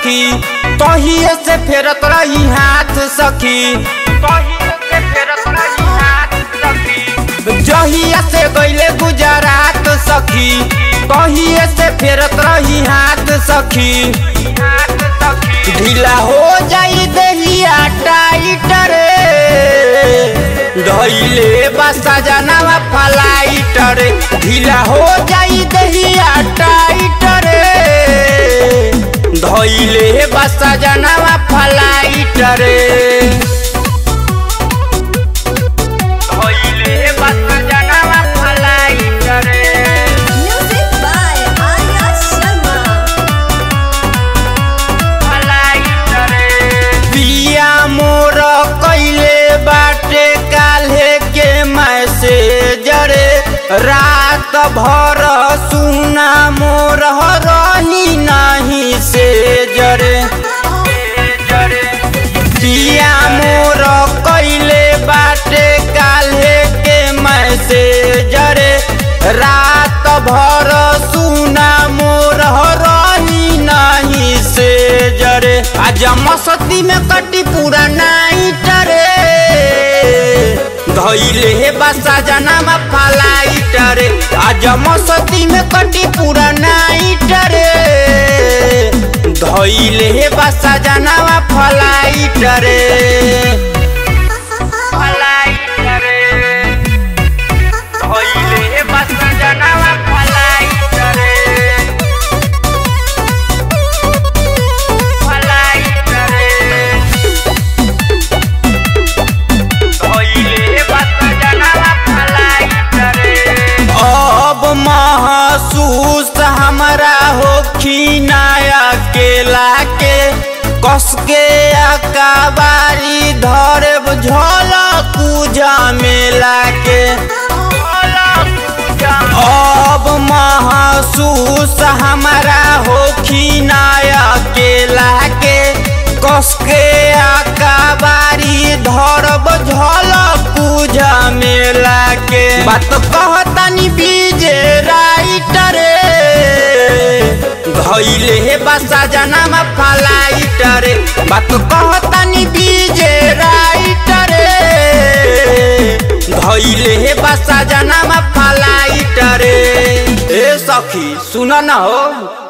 सखी तहिए से फेरत रही हाथ सखी तहिए से फेरत रही हाथ सखी जहिया से गईले गुजरात सखी तहिए से फेरत रही हाथ सखी ढीला हो जाई दहिया टाइट रे धैले बसा जानवा फलाइट रे ढीला हो जाई दहिया टाइट रे धैले बसा जानवा फलाइट रे धैले बसा जानवा फलाइट रे Music by Arya Sharma. पिया मोर कैले बाटे काल्हे के मैसेज रे रात भर सुना मोर रही नहीं से जरे पिया मोर कैले बाटे काल्हे के मैसेज रे रात भर सुना मोर रही नहीं से जरे आज मस्ती में कटी पूरा नाइट रे धैले हे बसा जनामा फलाइट रे आज मस्ती में कटी पूरा नाइट रे धैले हे बसा जनामा फलाइट रे फलाइट रे धैले हे बसा जनामा फलाइट रे फलाइट रे धैले बसा जनामा फलाइट रे अब महसूस हमरा होखी नया केला के कस के अकाबारी धरे झल पूजा मेला के अब महसूस हमरा होखी नया केला के कस के अकाबारी धरब झल पूजा मेला के बात कहतानी बीजे राइट रे धैले हे बसा जनामा फलाइट रे बात कहतानी बीजे राइट रे धैले हे बसा जनामा फलाइट रे ए सखी सुन न हो